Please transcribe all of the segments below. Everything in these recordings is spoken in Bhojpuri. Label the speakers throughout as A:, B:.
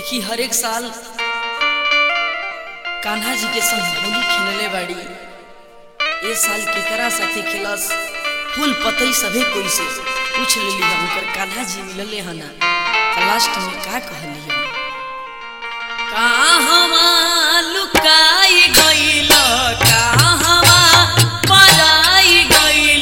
A: देखी हर एक साल कान्हा जी के संग होली खेलले बाड़ी ए साल केकरा साथे खेलस फूल पतई सभे कोई से पूछ लेली हम कर कान्हा जी मिलले हना त लास्ट में का कहली हम कहवा लुकाई गइल कहवा पराई गइल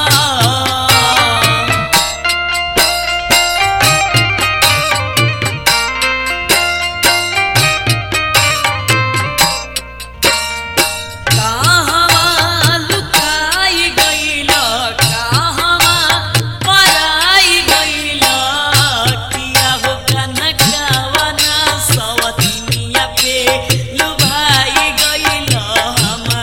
A: कहवा लुकाई गइल कहवा पराई गइल किया हो कनकवना सवतिनिया पे लुभाई गइल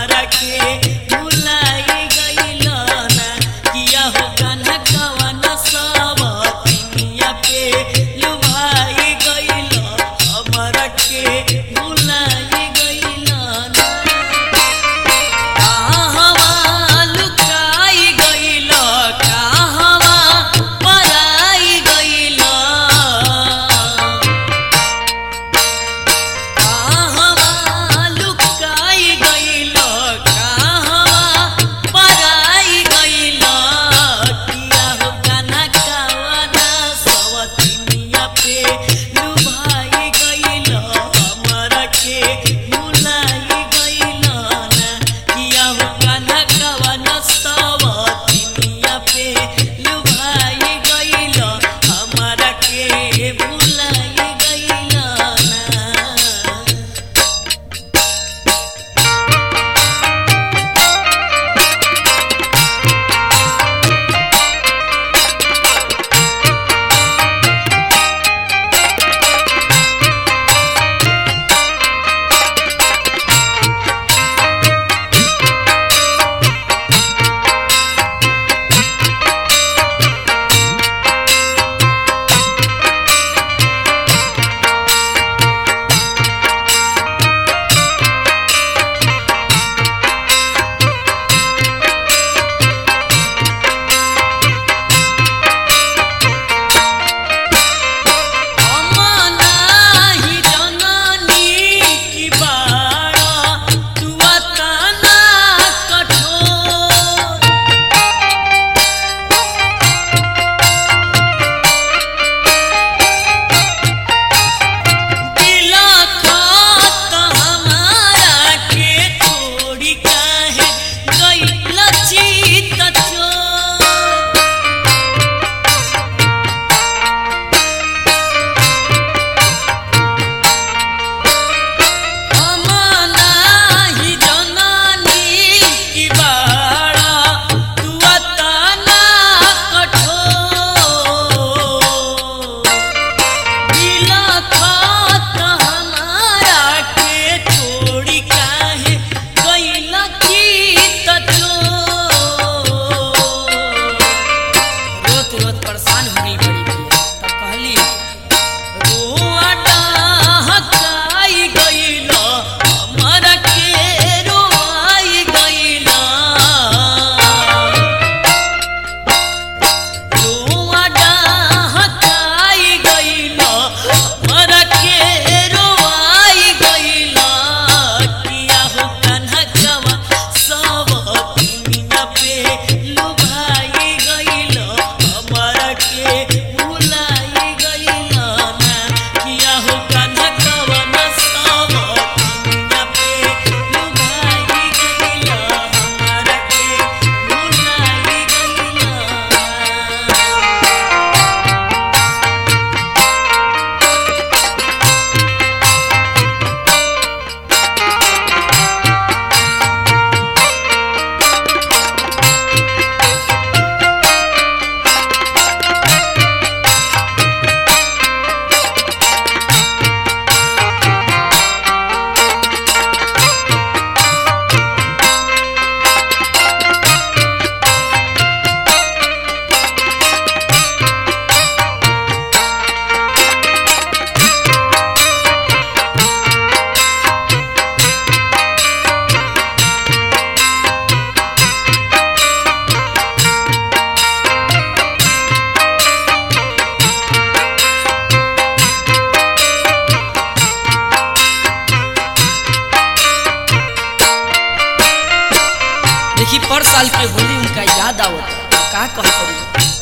A: देखी पर साल के होली उनका याद आवत का कहत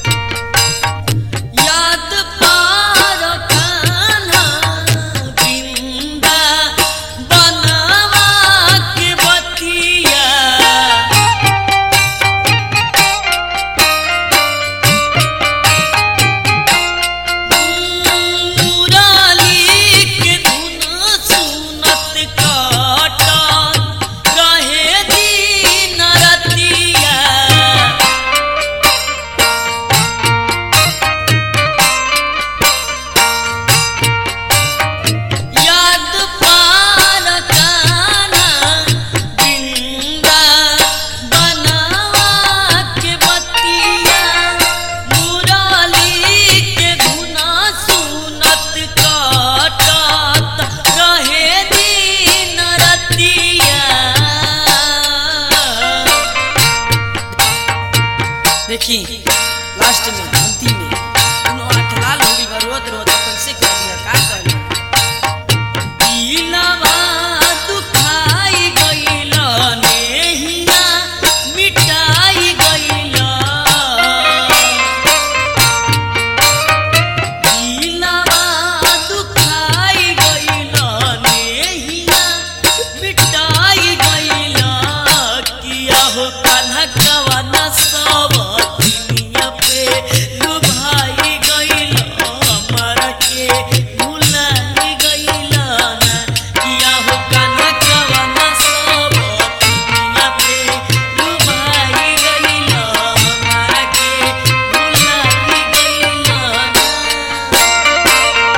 A: याद पार कान्हा बिंदा बनवा के बतिया मुराली के धुन सुनत काटन रहे दिन रतिया याद पार काना बिंदा बनवा के बतिया मुराली के धुना सुनत काटत रहे दिन रतिया देखी लास्ट में अंतिम में उन्हों आठ लाल हो गई बा, रोत रोत कैसे कर दिया का कर दिलवा दुखाई गइल नेहिया मिटाई गइल दिलवा दुखाई गइल नेहिया मिटाई गइल किया हो कान्हा कवना सब दुनिया पे लुभाई गइल हमरा के भुलाई गइल ना किया हो कान्हा कवना सब दुनिया पे लुभाई गइल हमरा के भुलाई गइल ना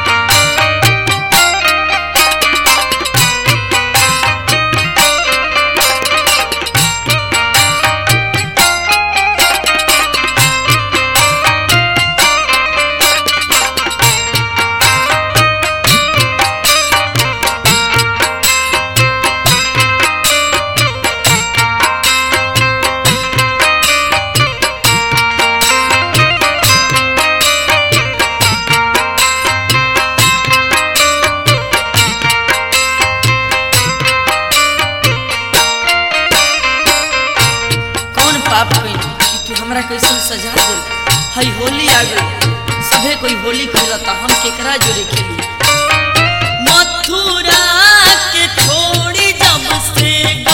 A: कौन पाप कइली कि तू हमरा कैसन सजा दे हई होली आ गई सभे कोई होली खेलता हम केकरा जोरे खेली मथुरा के छोड़ी जब से